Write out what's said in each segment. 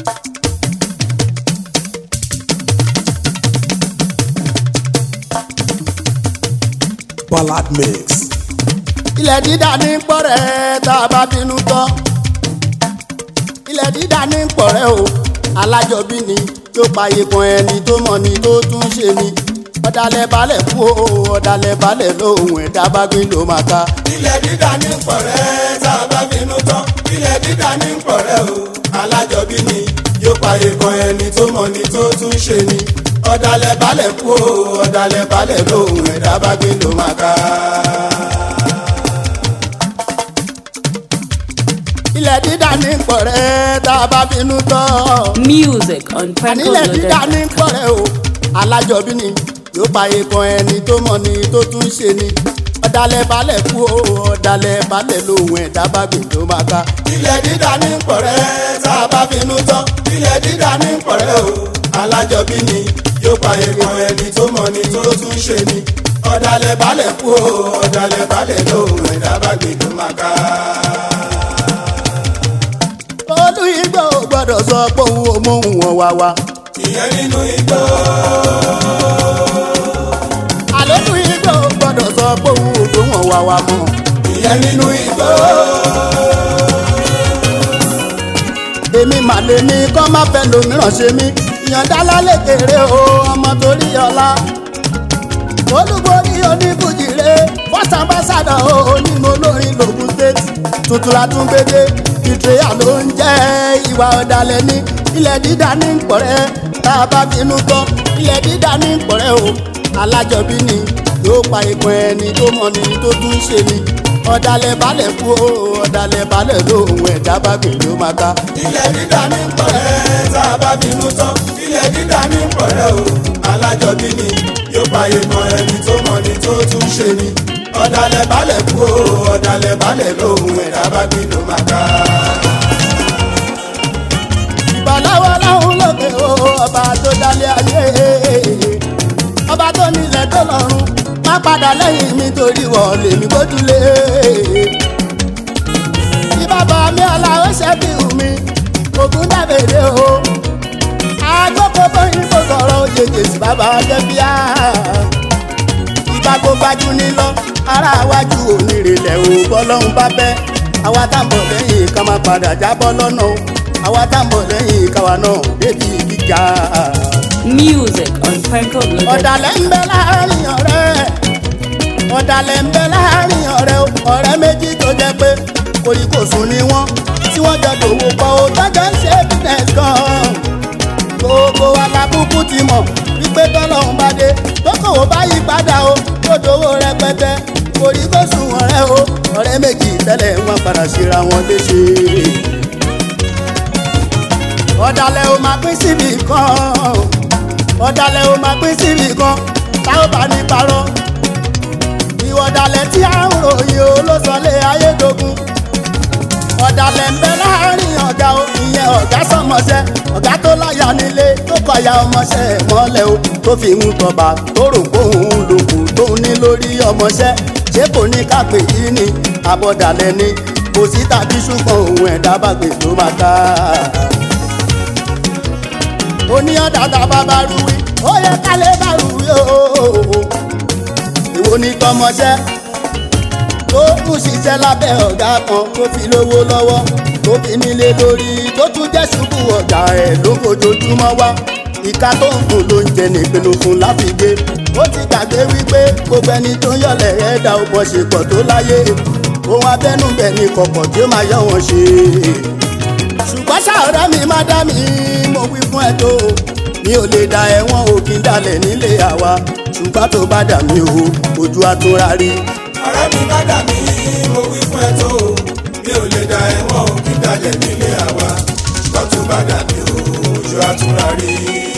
Ballad mix. ilẹ̀ dídà ní pọ̀rẹ́ tá a bá bínú tán ilẹ̀ dídà ní pọ̀rẹ́ o alájọbí ni tó payé kan ẹni tó mọ̀ ni tó tún ṣe ni ọ̀dàlẹ̀ balẹ̀ kú o ọ̀dàlẹ̀ balẹ̀ lóhùn ẹ̀dá bá gbé ló máa ka. ilẹ̀ dídà ní pọ̀rẹ́ tá a bá finú tán ilẹ̀ dídà ní pọ̀rẹ́ o alájọbí ni yóò pààyè kan ẹni tó mọ̀ ni tó tún ṣe ni ọ̀dàlẹ̀ balẹ̀ kú o ọ̀dàlẹ̀ balẹ̀ lóhùn ẹ̀dá bá gbé ló máa ká. ilẹ̀ dídà ní pọ̀rẹ́ tá a bá bínú tán. Music on Franco nílẹ̀ dídà ní Loaded. pọ̀rẹ́ o alájọbí ni yóò pààyè kan ẹni tó mọ̀ ni tó tún ṣe ni ọ̀dàlẹ̀ balẹ̀ kú o ọ̀dàlẹ̀ balẹ̀ lóhùn ẹ̀dá bá gbé ló máa ka. ilẹ̀ dídà ní pọ̀rẹ́ tá a bá finú tán ilẹ̀ dídà ní pọ̀rẹ́ o alájọbí ni yóò pààyè kan ẹni tó mọ̀ ni tó tún ṣe ni ọ̀dàlẹ̀ balẹ̀ kú o ọ̀dàlẹ̀ balẹ̀ lóhùn ẹ̀dá bá gbé ló máa ká. olú igbó gbọ́dọ̀ sọ pé òun ò mọ òun wọn wá wá. ìyẹn nínú igbó àlólú igbó gbọ́dọ̀ sọ pé òun ò tó wọn wá wá mọ́. ìyẹn nínú igbó èmi mà lè ní kọ́ má fẹ́ lòmíràn ṣe mí ìyànjá lálẹ́ kéré o ọmọ torí ọlá. olúborí onífújìrè first ambassador o onímọ̀ olórin lògùn state tuntun látúngbédé ìtìrẹ́yà ló ń jẹ́ ìwà ọ̀dàlẹ̀ ní ilẹ̀ dídá ní pọ̀rẹ́ tá a bá finú tán ilẹ̀ dídá ní pọ̀rẹ́ o alájọbí ni yóò pa ìpín ẹni tó mọ̀ ni tó tún ṣe ni ọ̀dàlẹ̀ balẹ̀ kú o ọ̀dàlẹ̀ balẹ̀ lóhùn ẹ̀dá bá gbìn ló máa ká. ilẹ̀ dídà ní pọ̀rẹ́ tá a bá bínú tán ilẹ̀ dídà ní pọ̀rẹ́ o alájọbí ni yóò pààyè kan ẹni tó mọ̀ ni tó tún ṣe ni ọ̀dàlẹ̀ balẹ̀ kú o ọ̀dàlẹ̀ balẹ̀ lóhùn ẹ̀dá bá gbé ló máa ká. ìbọ̀láwọ́ láhùn lókè o ọba tó dálé ayé ọba tó nílẹ̀ tó lọ́run má padà lẹ́yìn mi torí wọ̀ lèmi gbójúlé bí bàbá mi aláwọ̀ ṣẹ́bí wù mí ògùn dàbèdè o agbóko bóyin kò sọ̀rọ̀ òjèjì sí bàbá jẹ́bíà ìgbà kó gbajú nílọ ara wájú onírèlẹ̀ o bọ́lọ́hún bá bẹ́ àwa tá ń bọ̀ lẹ́yìn ká má padà jábọ́ lọ́nà o àwa tá ń bọ̀ lẹ́yìn káwa náà débi gíga. Music on Franco Loaded. ọ̀dàlẹ̀ ń bẹ láàrin ọ̀rẹ́ ọ̀dàlẹ̀ ń bẹ láàrin ọ̀rẹ́ o ọ̀rẹ́ méjì tó jẹ́ pé kòríkòsùn ni wọ́n tí wọ́n jọ dòwò pọ̀ o tọ́jọ́ ń ṣe business kan gbogbo alábùkù ti mọ̀ wípé tọ́lọ́hún bá dé tókòwò bá yí padà o tó dòwò rẹpẹtẹ kòríkòsùn ọ̀rẹ́ o ọ̀rẹ́ méjì tẹ́lẹ̀ wọ́n padà síra wọn léṣe ọ̀dàlẹ̀ ò máa pín síbi kan ọ̀dàlẹ̀ ò máa pín síbi kan táwọn bá ní parọ́ ìwọ ọ̀dàlẹ̀ tí à ń ròyìn o ló sọ lé ayédogun ọ̀dàlẹ̀ ń bẹ láàrin ọ̀gá o ìyẹn ọ̀gá sọmọṣẹ́ ọ̀gá tó láyà nílé tó kọ̀yà ọmọṣẹ́ ẹ̀ mọ́lẹ̀ o tó fi ń tọba tó rò kóhun lòkù tó ní lórí ọmọṣẹ́ ṣé kò ní kápẹ́ yìí ni àbọ̀dàlẹ̀ ni kò sí tàbí ṣùgbọ́n òun ẹ̀dá bàgbé tó máa ká oníyàn dàda bàbá ruwi ó yẹ kálẹ̀ bá ruwi ooo èwo ní tọmọṣẹ́ tó kù ṣiṣẹ́ lábẹ́ ọ̀gá kan tó fi lówó lọ́wọ́ tó fi nílé lórí tó tún jẹ́ ṣubú ọ̀gá ẹ̀ ló fojoojúmọ́ wá ìka tó ń fún ló ń jẹ nípinnu fún láfigé ó ti gbàgbé wípé gbogbo ẹni tó ń yọ̀lẹ̀ ẹ̀dá ọ̀pọ̀ ṣe pọ̀ tó láyé ohun abẹ́núbẹ̀ ní kọ̀kọ̀ tí ó máa yọ wọn ṣe ṣùgbọ́n ṣàárẹ̀ mi má dá mi mo wí fún ẹ tó mi ò lè da ẹ̀wọ̀n òkín dalẹ̀ nílé àwa ṣùgbọ́n tó bá dà mí o ojú àtúnra rí. ọ̀rẹ́ mi bá dà mí mo wí fún ẹ tó mi ò lè da ẹ̀wọ̀n òkú dalẹ̀ nílé àwa ṣùgbọ́n tó bá dà mí o ojú àtúrà rí.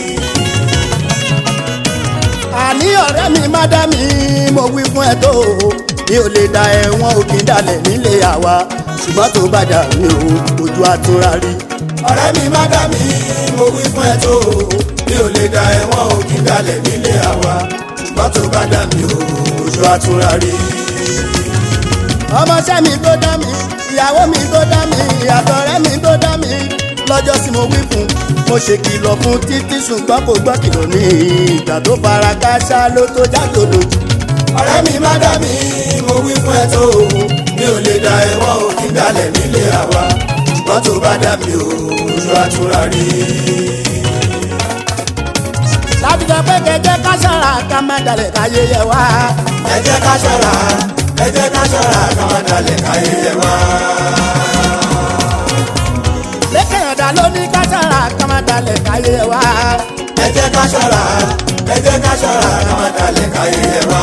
àní ọ̀rẹ́ mi má dá mi mo wí fún ẹ tó mi ò lè da ẹ̀wọ̀n òkín dalẹ̀ nílé àwa ṣùgbọ́n tó bá dà mí o ojú àtúnra rí. ọ̀rẹ́ mi má dà mí mo wí fún ẹ tó mi ò lè da ẹ̀wọ̀n òkú dalẹ̀ nílé àwa ṣùgbọ́n tó bá dà mí o ojú àtúrà rí. ọmọọṣẹ́ mi tó dá mi ìyàwó mi tó dá mi àtọ̀rẹ́ mi tó dá mi lọ lọ́jọ́ sí mo wí fún mo ṣe kìlọ̀ fún títí ṣùgbọ́n kò gbọ́ kìlọ̀ ní ìgbà tó fara káṣá ló tó jáde lójú. ọ̀rẹ́ mi má dá mi mo wí fún ẹ tó o mi ò lè da ẹ̀wọ̀n òkè dalẹ̀ nílé àwa ṣùgbọ́n tó bá dá mi ò ojú àtúrà rí. lábìjọ pé kẹjẹ ká ṣọ́ra ká má dalẹ̀ káyé yẹ wá. ẹ jẹ́ ká ṣọ́ra ẹ jẹ́ ká ṣọ́ra ká má dalẹ̀ káyé yẹ wá. lékè ọ̀dà ló ní ká ṣọ́ra ká má dalẹ̀ káyé yẹ wá. ẹ jẹ́ ká ṣọ́ra ẹ jẹ́ ká ṣọ́ra ká má dalẹ̀ káyé yẹ wá.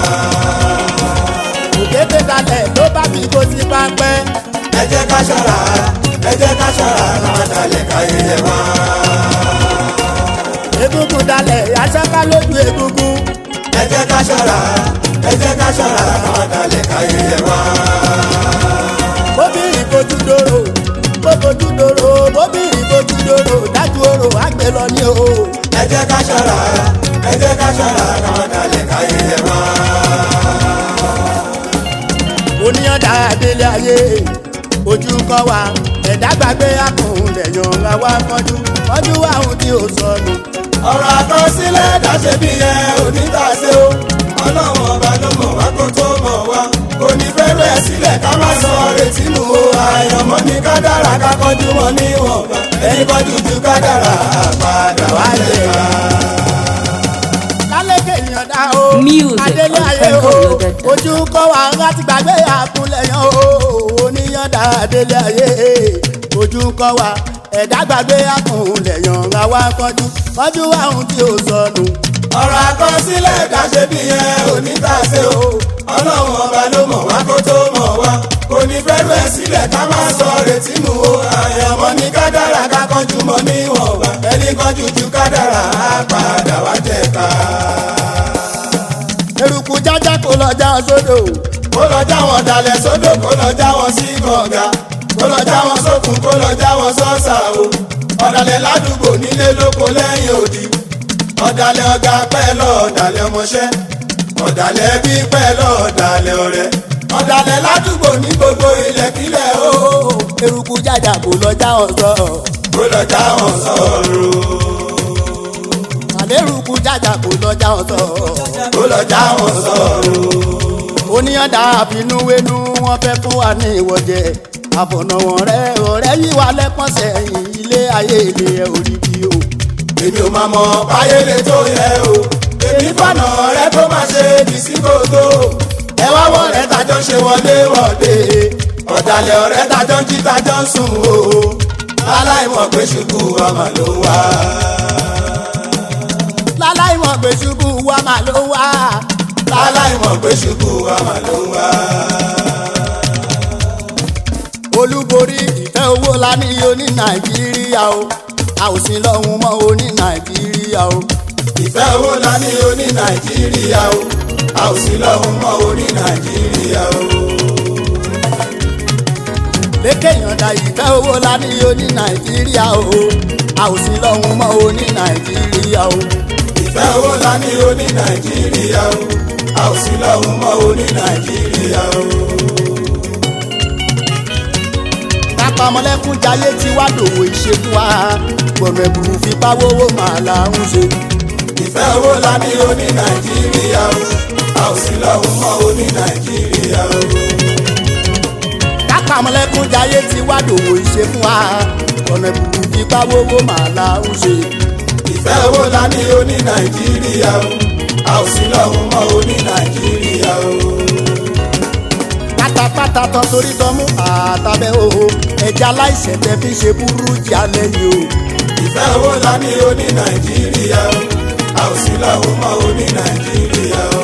òkété dalẹ̀ ló bá fi kó sí pápẹ́. ẹ jẹ́ ká ṣọ́ra ẹ jẹ́ ká ṣọ́ra ká má dalẹ̀ káyé yẹ wá. egungun dalẹ̀ aṣáká lójú egungun. ẹ jẹ́ ká ṣọ́ra ẹ jẹ́ ká ṣọ́ra ká má dalẹ̀ káyé yẹ wá. bóbìnrin kojú dòrò bó kojú dòrò bóbìnrin kojú dòrò dájú orò àgbẹ̀ lọ ní o. ẹ jẹ́ ká ṣọ́ra ẹ jẹ́ ká ṣọ́ra ká má dalẹ̀ káyé yẹ wá. oníyànda délé ayé ojú kan wà ẹ̀dá gbàgbé àkùnlẹ̀ yan ra wá kọjú kọjú àwọn tí ò sọnù. ọ̀rọ̀ àkọsílẹ̀ dáṣe bí ẹ onítàṣe o ọlọ́run ọba ló mọ̀ wá kó tó mọ̀ wá kò ní fẹ́rẹ̀ ẹ̀ sílẹ̀ ká má sọ retí nù o àyànmọ́ ní kádàrà ká kọjú wọn níwọ̀nba ẹni kọjú ju kádàrà àpàdà wá lè bá. lálẹ́kẹ̀ ìyànda o Music adélé on ayé o Franco Loaded. ojú kan wà láti gbàgbé àkùnlẹ̀ yan o oníyànda adélé ayé ojú kan wà ẹ̀dá gbàgbé àkùnlẹ̀ yan ra wá kọjú kọjú àwọn tí ò sọnù. ọ̀rọ̀ àkọsílẹ̀ dáṣe bí ẹ onítàṣe o ọlọ́run ọba ló mọ̀ wá kó tó mọ̀ wá kò ní fẹ́rẹ̀ ẹ̀ sílẹ̀ ká má sọ retí nù o àyànmọ́ ní kádàrà ká kọjú mọ́ níwọ̀nba ẹni kọjú ju kádàrà àpàdà wá jẹ ká. eruku jájá kò lọ já sódò kó lọ já wọn dalẹ̀ sódò kó lọ já wọn sí kànga kó lọ já wọn sókun kó lọ já wọn sọ́sà o ọ̀dàlẹ̀ ládùúgbò nílé lóko lẹ́yìn òdì ọ̀dàlẹ̀ ọ̀gá pẹ́ lọ ọ̀dàlẹ̀ ọmọṣẹ́ ọ̀dàlẹ̀ bí pẹ́ lọ ọ̀dàlẹ̀ ọ̀rẹ́ ọ̀dàlẹ̀ ládùúgbò ní gbogbo ilẹ̀kílẹ̀ o eruku jájá kò lọ já ọ̀sọ́ kó lọ já wọn sọ̀rọ̀ àlérùkù jájá kò lọ já ọ̀sọ́ kó lọ já wọn sọ̀rọ̀ oníyànda àfinúwénú wọn fẹ́ fún wa ní ìwọ́jẹ àfọ̀nàwọ̀n rẹ ọ̀rẹ́ yìí wà lẹ́pọ̀n sẹ́yìn ilé ayé ilé ẹ̀ orí bí o. èmi ò máa mọ báyé lè tó yẹ o èmi fànà rẹ tó máa ṣe bí sí kòtò ẹ wá wọ rẹ tajọ ṣe wọlé wọlé ọ̀dàlẹ̀ ọ̀rẹ́ tajọ ń jí tajọ ń sùn o láláì mọ̀ pé ṣubú ọmọ ló wá. láláì mọ̀ pé ṣubú wa máa ló wá. láláì mọ̀ pé ṣubú ọmọ ló wá. olúborí ìfẹ́ owó la ní oní nàìjíríà o a ò sí lọ́hùn mọ́ oní nàìjíríà o. ìfẹ́ owó la ní oní nàìjíríà o a ò sí lọ́hùn mọ́ oní nàìjíríà o. lékè yànda ìfẹ́ owó la ní oní nàìjíríà o a ò sí lọ́hùn mọ́ oní nàìjíríà o. ìfẹ́ owó la ní oní nàìjíríà o a ò sí lọ́hùn mọ́ oní nàìjíríà o. kápámọ́lẹ́kùn jayé tí wá dòwò ìṣekú wa gbọ̀nà ẹ̀bùrú fipá wówó màá là ń ṣe. ìfẹ́ owó la ní oní nàìjíríà o a ò sí lọ́hùn mọ́ oní nàìjíríà o. kápámọ́lẹ́kùn jayé tí wá dòwò ìṣekú wa gbọ̀nà ẹ̀bùrú fipá wówó màá là ń ṣe. ìfẹ́ owó la ní oní nàìjíríà o a ò sí lọ́hùn mọ́ oní nàìjíríà o. pátápátá tán torí tán mú àtàbẹ̀ o ẹja láìsẹ̀ tẹ́ fi ṣe burú jalè yìí o. ìfẹ́ owó la ní oní nàìjíríà o a ò sí lọ́hùn mọ́ oní nàìjíríà o.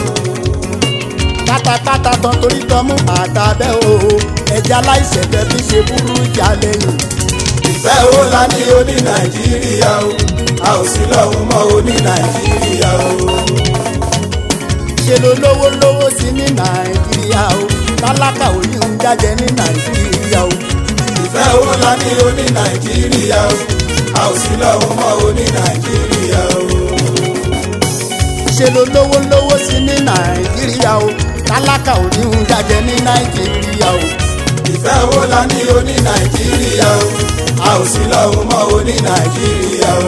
pátápátá tán torí tán mú àtàbẹ̀ o ẹja láìsẹ̀ tẹ́ fi ṣe burú jalè yìí. ìfẹ́ owó la ní oní nàìjíríà o a ò sí lọ́hùn mọ́ oní nàìjíríà o. ṣe ló lówó lówó sí ní nàìjíríà o tálákà ò ní ń jájẹ ní nàìjíríà o. ìfẹ́ owó la ní oní nàìjíríà o a ò sí lọ́hùn mọ́ oní nàìjíríà o. ṣe ló lówó lówó sí ní nàìjíríà o tálákà ò ní ń jájẹ ní nàìjíríà o. ìfẹ́ owó la ní oní nàìjíríà o a ò ò sí lọ́hùn mọ́ o ní nàìjíríà o.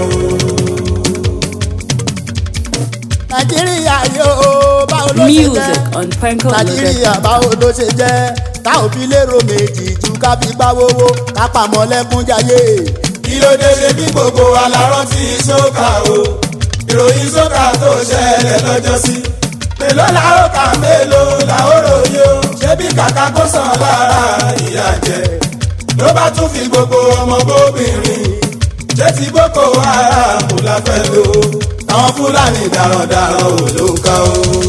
nàìjíríà yóò báwo ló ṣe jẹ́ Music on Franco Loaded. nàìjíríà báwo ló ṣe jẹ́ tá ò fi lérò méjì ju ká fi gbáwówó ká pamọ́ lẹ́kúnjayé. kí ló dé ṣe bí gbogbo alárọ́ ti sókà o ìròyìn sókà tó ṣẹlẹ̀ lọ́jọ́ sí mélòó la ó kà mélòó la ó ròyìn o ṣé bí kàkà kó sàn lára ìyá jẹ ló bá tún fi gbogbo ọmọ bóbìnrin ṣé ti boko haram la fẹ́ lò àwọn fúlàní darandaran ò ló ń kà o.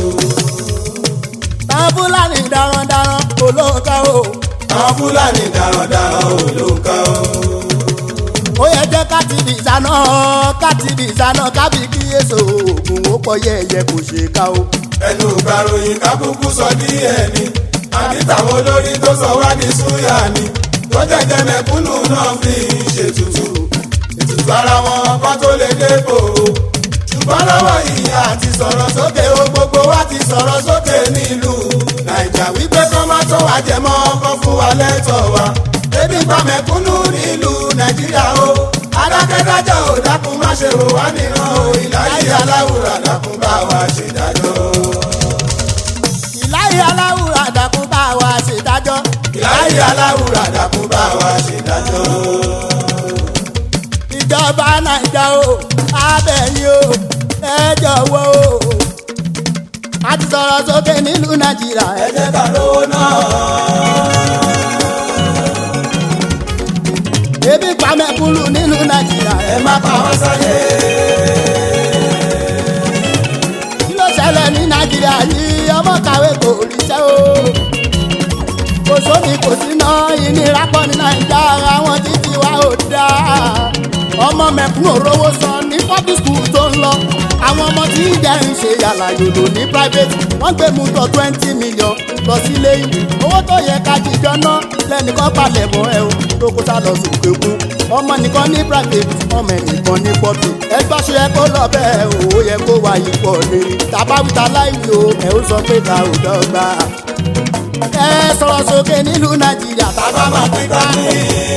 táwọn fúlàní darandaran olóńkà o. àwọn fúlàní darandaran ò ló ń kà o. ó yẹ jẹ́ ká ti bì sáná ká ti bì sáná ká fi kíyèsí oògùn ó pọ̀ yẹ̀yẹ̀ kò ṣe ká o. ẹnu gbàròyìn kákúkú sọ díẹ̀ ni àbí táwọn olórí tó sọ wá ní súyà ni tó jẹjẹ mẹ̀kúnnù náà fi ṣètùtù ètùtù ara wọn kọ́ tó lè dépò ṣùgbọ́n lọ́wọ́ ìyá àti sọ̀rọ̀ sókè o gbogbo wa ti sọ̀rọ̀ sókè nílùú nàìjà wípé kọ́ má tó wá jẹ mọ́ ọkọ̀ fún wa lẹ́tọ̀ọ́ wa ebi pa mẹ̀kúnnù nílùú nàìjíríà o adákẹ́dájọ́ ò dákun má ṣe wò wá nìran o ìláyé aláwùrà dákun bá wa ṣèdájọ́. ìláyé aláwùrà dàkún bá wa ṣèdájọ́. ìláyé aláwùrà dákun bá wa ṣèdájọ́. ìjọba nàìjà o abẹ́yìn o ẹ jọ̀wọ́ o. a ti sọ̀rọ̀ sókè nílùú nàìjíríà ẹ ẹ jẹ́ ká lówó náà. ebi pa mẹ́kúnnù nílùú nàìjíríà ẹ ẹ má pa wá sáyé. kí ló ṣẹlẹ̀ ní nàìjíríà yìí ọmọ kàwé kò ríṣẹ́ o. kò sómi kò síná ìnira pọ̀ ní nàìjà àwọn títí wa ò dáa. ọmọ mẹ̀kúnnù rówó san ní public school tó ń lọ. àwọn ọmọ tí ìjẹ́ ń ṣe yàrá yòlò ní private wọ́n gbé mú tọ twenty million lọ sílé ìwé. owó tó yẹ ká jíjọ ná lẹ́nìkan palẹ̀ mọ́ ẹ o tó kó sá lọ sókè kú. ọmọ nìkan ní private ọmọ ẹnìkan ní public. ẹgbẹ́ ṣe yẹ kó lọ bẹ́ẹ̀ o ó yẹ kó wá ipò rere. tàbáwíta láìwí o ẹ ó sọ pé ta ò dọ́gba. ẹ sọ̀rọ̀ sókè nílùú nàìjíríà bàbá máa pín ká ní.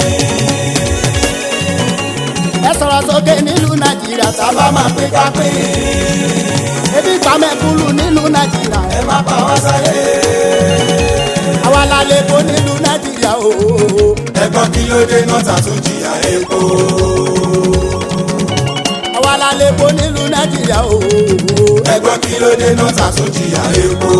ẹ sọ̀rọ̀ sókè nílùú nàìjíríà bàbá máa pín ká pín. ebi pàmẹ́kúlù nílùú nàìjíríà ẹ má pa wá sáyé. àwa la lè kó nílùú nàìjíríà o. ẹ̀gbọ́n kí ló dé náà tàtún jìyà epo. àwa la lè kó nílùú nàìjíríà o. ẹ̀gbọ́n kí ló dé náà tàtún jìyà epo.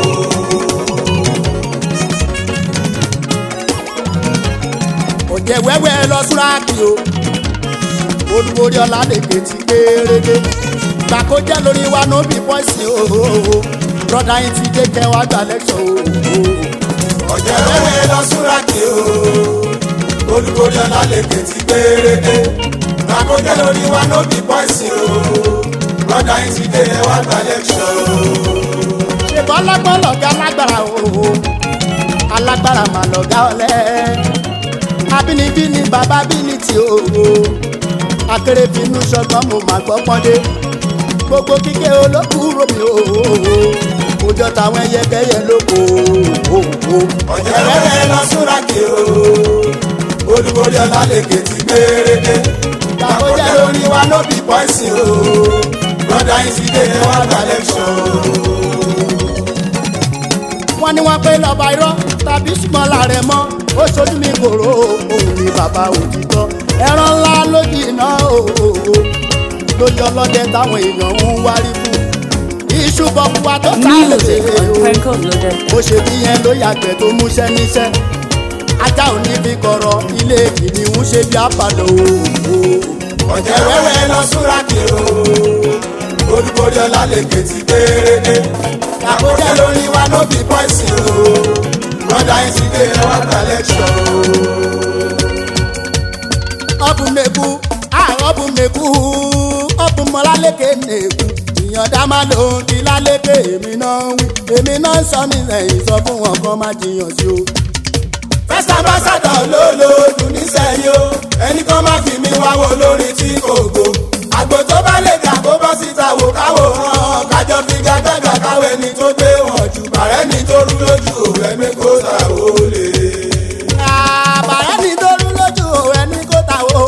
òjẹ̀ wẹ́wẹ́ lọ súráàkì o. olùborí ọ̀làdèkè ti kéréje. gbà kó jẹ́ lórí wa no be voice o. broda yín ti dé kẹwàá gbà lẹ́kṣọ̀ o. ọ̀jẹ̀ wẹ́wẹ́ lọ súrákì o. olùkórè ọ̀làlẹ̀kẹ̀ ti gbérédé. àkójẹ́ lórí wa no be bọ́ìsì o. lọ́dà yín ti dé ẹ wá gba lẹ́kṣọ̀ o. ṣèbọn lọ́gbọ́n lọ́gá lágbára o. alágbára mà lọ́gá ọ̀lẹ́. abínibí ni bàbá bí ní ti o. akérèfínú ṣọgbọ́n mo mà gbọ́ pọ́ndé. gbogbo kíkẹ́ olókùúrò mi o. òjò táwọn ẹyẹkẹyẹ lóko o. ọ̀jẹ̀ wẹ́wẹ́ lọ súrákì o. olùkórè ọ̀làlẹ̀kẹ̀ ti gbérédé. àkójẹ́ lórí wa no be bọ́ìsì o. lọ́dà yín ti dé ẹ wá gba lẹ́kṣọ̀ o. wọ́n ní wọ́n pé lọ́ba irọ́ tàbí ṣùgbọ́n láàrẹ̀ mọ́ ó ṣojú mi kòró òun ni bàbá òtítọ́ ẹran ńlá lójì iná òòó lójú ọlọ́dẹ táwọn èèyàn ń wárí fún iṣu bọ̀kúwa tó ta lè Music on Franco Loaded. bó ṣe bí yẹn ló yàgbẹ́ tó múṣẹ́ níṣẹ́ ajá ò ní fi kọ̀rọ̀ ilé kìnìún ṣe bí apàlọ́ òòó ọ̀jẹ̀ wẹ́wẹ́ lọ súrákì o. olùkórè ọ̀làlẹ̀kẹ̀ ti gbérédé. àkójẹ́ lórí wa no be bọ́ìsì o. lọ́dà yín ti dé ẹ wá gba lẹ́kṣọ̀ o. ọbùn mẹ́kú ọbùn mẹ́kú ọbùn mọ́lálékè nẹ́kú ìyànda máa lò ó kí lálékè èmi náà wí èmi náà sọ mí lẹ́yìn sọ fún wọn kọ́ má jiyàn sí o. first ambassador ló lòdù nísẹ̀yìn o. ẹnì kan má fi mi wá wo lórí tí kò gbó. àgbò tó bá lè jà kó bọ́ síta wò káwò hàn. kájọ fi gàgàgà káwé ni tó gbé wọn jù. bàrẹ́ ni tó rú lójú òwe mi kó ta ó lè. àbàrẹ́ ni tó rú lójú ẹni kó ta o.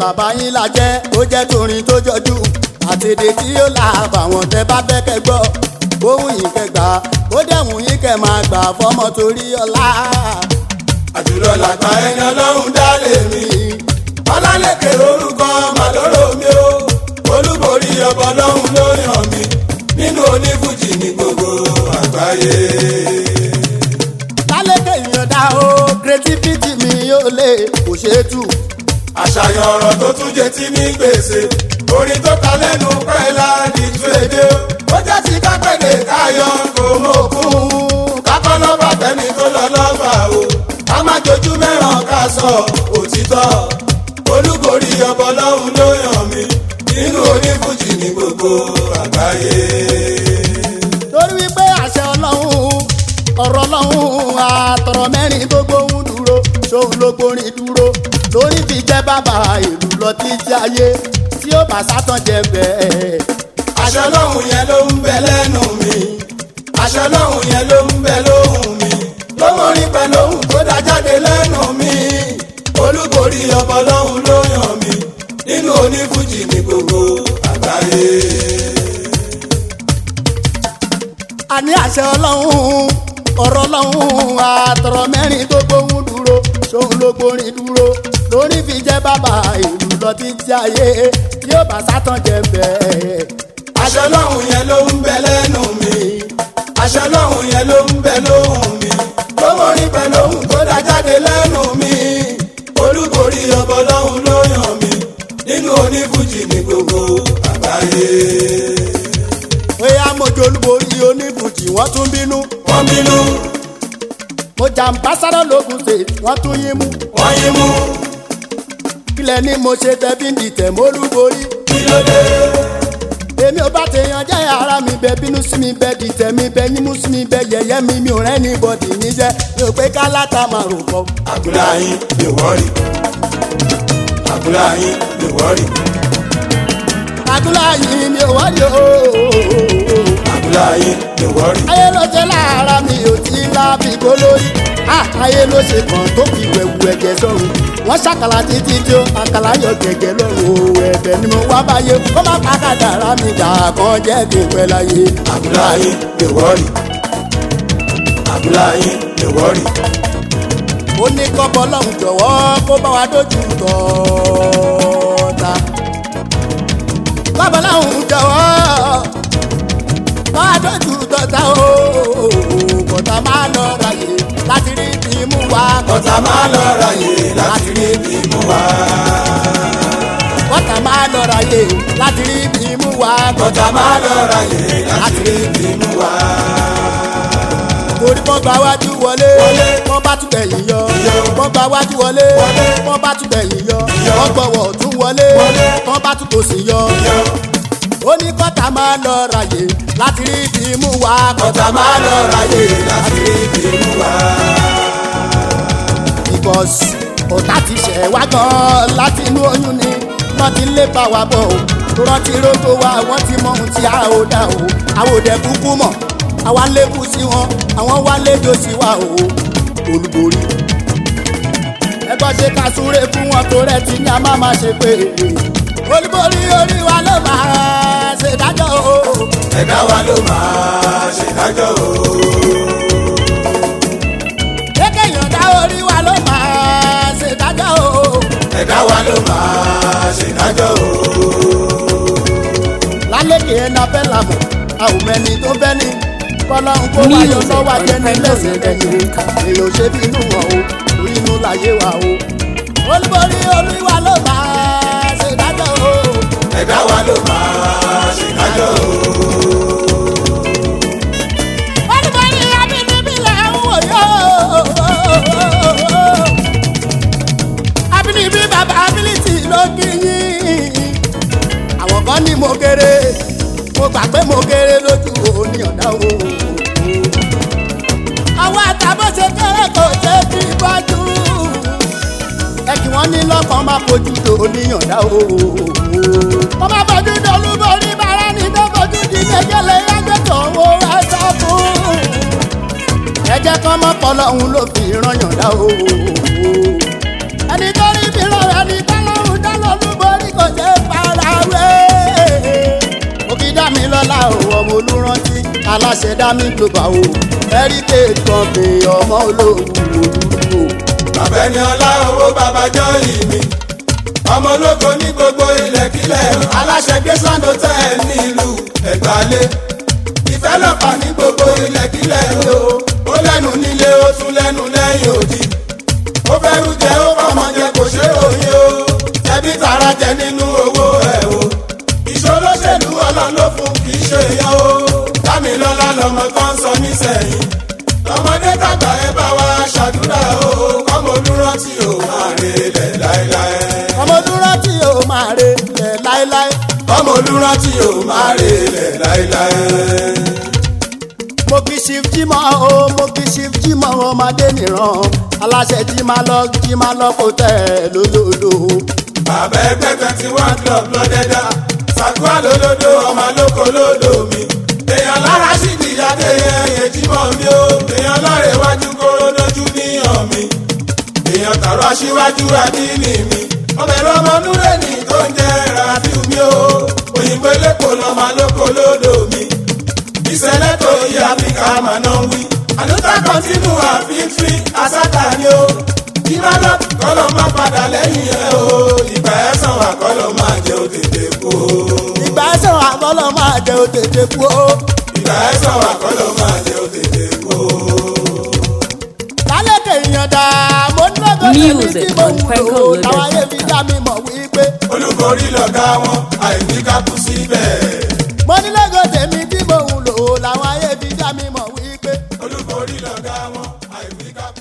bàbá yín la jẹ́ ó jẹ́ torin tó jọjú àtẹ̀dẹ̀ tí ó là bàwọn tẹ bá fẹ́ kẹ́ gbọ́ ohun yìí kẹ́ gbà ó dẹ̀hùn yín kẹ́ máa gbà fọmọ torí ọlá. àjùlọ làgbà ẹni ọlọ́run dá lèmi ọlálẹ́kẹ̀ orúkọ màlúrò mi o olúborí ọbọ ọlọ́run ló yàn mí nínú onífújì ní gbogbo àgbáyé. lálẹ́kẹ̀ ìyọ̀dá o creativity mi yóò lè kò ṣeé tù. àṣàyàn ọ̀rọ̀ tó tún jẹ tí ní gbèsè orin tó ta lẹ́nu pẹ́ẹ́lá ní tú èdè o ó jẹ́ ti kápẹ́lẹ̀ káyọ̀ kò mọ̀ òkun kákọ́ lọ́ba fẹ́mi tó lọ lọ́ba o ká má jojú mẹ́ràn ká sọ òtítọ́ olúborí ọbọ lọ́hùn ló yàn mí nínú onífújì ní gbogbo àgbáyé. torí wípé àṣẹ ọlọ́run ọ̀rọ̀ ọlọ́run àtọ̀rọ̀ mẹ́rin tó gbóhùn dúró ṣòun ló gbórin dúró lórí fi jẹ́ bàbá ìlú lọ títí ayé tí ó bá sátán jẹ bẹ́ẹ̀. àṣẹ lọ́hùn yẹn ló ń bẹ lẹ́nu mi àṣẹ lọ́hùn yẹn ló ń bẹ lóhùn mi lọ́mọrin pẹ̀lú ohùn tó dá jáde lẹ́nu mi olúborí ọbọ lọ́hùn ló yàn mí nínú onífújì ní gbogbo àgbáyé. àní àṣẹ ọlọ́run ọ̀rọ̀ ọlọ́run àtọ̀rọ̀ mẹ́rin tó gbóhùn dúró ṣòun ló gbórin dúró lórí fi jẹ́ bàbá ìlú lọ títí ayé tí ó bá sátán jẹ bẹ́ẹ̀. àṣẹ lọ́hùn yẹn ló ń bẹ lẹ́nu mi àṣẹ lọ́hùn yẹn ló ń bẹ lóhùn mi lọ́mọrin pẹ̀lú ohùn tó dá jáde lẹ́nu mi olúborí ọbọ lọ́hùn ló yàn mí nínú onífújì ní gbogbo àgbáyé. bóyá mojú olúborí oníbùjì wọ́n tún bínú wọ́n bínú mo jàǹbásáró lógun ṣe wọ́n tún yín mú wọ́n yín mú kílẹ̀ ni mo ṣe tẹ́bí ń dìtẹ̀ mólúborí kí ló dé. èmi ò bá tèèyàn jẹ́ ara mi bẹ bínú sí mi bẹ dìtẹ̀ mi bẹ yímú sí mi bẹ yẹ̀yẹ́ mi mi ò rẹ́ ní bọ́dì níṣẹ́ mi ò pé kálátà máa rò pọ̀. Abúláyín lè wọ́rì. Abúláyín lè wọ́rì. àdúrà yìí mi ò wáyé o. Abúláyín lè wọ́rì. ayé ló ṣe lára mi ò tí lábì gbólórí. Ah, ayé ló ṣe kàn tó fi wẹ̀wù ẹ̀jẹ̀ sọ̀rùn. wọ́n ṣàkàlà títí tí ó àkàlà yọ gẹ̀gẹ̀ lọ́rùn o ẹ̀bẹ̀ ni mo wá báyé kó má pàkàdà rà mí dà kan jẹ́ kí n pẹ́ láyé. Abúláyín lè wọ́rì. Abúláyín lè wọ́rì. ó ní kọ́bọ̀ lọ́hùn jọ̀wọ́ kó bá wa dójú tọ́ta. kọ́bọ̀ lọ́hùn jọ̀wọ́ bá wa dójú tọ́ta o kọ́ta máa lọ ráyè láti rí bí mú wa. Kọ́tà máa lọ ráyè láti rí bí mú wá. kọ́ta máa lọ ráyè láti rí bí mú wa. Kọ́tà máa lọ ráyè láti rí bí mú wá. torí wọ́n gba wájú wọlé Wọlé. wọ́n bá tún bẹ̀yìn yọ Yọ. wọ́n gba wájú wọlé Wọlé. wọ́n bá tún bẹ̀yìn yọ Yọ. wọ́n gbọ́wọ́ tún wọlé Wọlé. wọ́n bá tún tòsí yọ. Yọ. ó ní kọ́tà máa lọ ráyè láti rí bí mú wa. Kọ́tà máa lọ ráyè láti rí bí mú wá. because ọ̀tá ti ṣẹ̀ wá gan-an láti inú oyún ni wọ́n ti lé bá wa bọ̀ o rántí rógbó wa wọ́n ti mọ ohun tí a ò dá o àwọn òde kúkú mọ̀ àwa lékú sí wọn àwọn wá léjò sí wa o olúborí. ẹgbọ́n ṣe ká súré fún wọn tó rẹ̀ tí ní a máa máa ṣe pé olúborí orí wa ló máa ṣèdájọ́ o. Ẹ̀dá wa ló máa ṣèdájọ́ o. kéèké yọ̀ǹda orí wa ló máa ṣèdájọ́ o. Ẹ̀dá wa ló máa ṣèdájọ́ o. lálékè ẹ̀ na fẹ́ làmọ̀ a ò mẹ́ni tó fẹ́ ni kọ́lọ́hún kó wá yọ lọ́wọ́ ajẹ́ni lẹ́sẹ̀ lẹ́yìn èèyàn ṣe bí inú wọn o orí inú láyé wa o. olúborí olúwa ló máa ṣe dájọ́ o. Ẹ̀dá wa ló máa ṣèdájọ́ o. olúborí abínibí lẹ̀ ń wò yó. abínibí bàbá ability ló kí yín. àwọn kan ní mo kéré mo gbà pé mo kéré lójú oníyànjá o. àwọn àtàbọ̀ ṣe kéré kò ṣe bí bọ́jú. ẹ kí wọ́n ní lọ́kàn máa fojú do oníyànjá o. wọ́n máa fojú do olúborí bàrá ní tó fojú di kékeré yájọ́ tó owó wá sọ fún. ẹ jẹ́ kọ́ mọ́ pọ́lọ́hún ló fi rán yànjá o. ẹni tó rí bí rọrùn ẹni tó lọ́rùn dá lọ́lúbọ̀. dámilọ́lá o ọmọ olùrántí aláṣẹ dámí global o heritage company ọmọ olóògùn olùdókòwò. bàbá ẹni ọlá owó bàbá jọ́ọ̀lì mi ọmọ ológo ní gbogbo ilẹ̀kílẹ̀ aláṣẹ gbèsàndó tẹ́ ẹ nílùú ẹ̀gbálẹ̀ ìfẹ́ lọ́pàá ní gbogbo ilẹ̀kílẹ̀ o ó lẹ́nu nílé ó tún lẹ́nu lẹ́yìn òdì ó fẹ́rù jẹ́ ó fọmọ jẹ kò ṣe òye o ẹbí tara jẹ nínú owó ẹ̀ o ìṣolóṣèlú ọlọ́run ló fún kì í ṣe èèyàn o dámilọ́lá lọmọ kan sọ nísẹ̀yìn lọmọdé tàgbà ẹ bá wa ṣàdúrà o kọ́mọ olùrántí o máa relẹ̀ láéláé ọmọ olùrántí o máa re ilẹ̀ láéláé. kọ́mọ olùrántí o máa relẹ̀ láéláé. mo kì í ṣe jímọ̀ o mo kì í ṣe jímọ̀ ọmọdé nìran aláṣẹ jí máa lọ jí máa lọ kó tẹ̀ lólódò. bàbá ẹgbẹ́ twenty one club lọ́dẹ́dá sàkúrà lólódó ọmọ lóko lódò mi. èèyàn lára sì dìyà dé ẹyẹ jímọ̀ mi o èèyàn lọ́rẹ̀ wájú kóró lójú níyàn mi. èèyàn tààrọ̀ aṣíwájú adínì mi. ọmọ ẹ̀rọ ọmọ núrẹ́nì tó ń jẹ́ rafiu mi o òyìnbó elépo lọ́mọ lóko lódò mi. ìṣẹ̀lẹ̀ tó yí áfíríkà mà náà wí. àlùtà kọ́ntínú àfífín àsátà ni o ìrọ̀lọ́ kọ́lọ́ máa padà lẹ́yìn ẹ̀ o ìgbà ẹ̀ sàn wà kọ́lọ́ máa jẹ́ òtètè kú o. ìgbà ẹsẹ̀ wà kọ́lọ́ máa jẹ òtètè kú o. ìgbà ẹ̀ sàn wà kọ́lọ́ máa jẹ́ òtètè kú o. lálẹ́kẹ̀ èèyàn dá mo ní lọ́gọ́ tèmi Music tí mo on ń lò Quenco ó Loaded táwọn ayé fi dá mi mọ̀ wípé. olùkórí lọ̀gá wọn àìní kápú síbẹ̀. mo ní lọ́gọ́ tèmi tí mo ń lò ó làwọn ayé fi dá mi mọ̀ wípé. olùkórí lọ̀gá wọn àìní kápú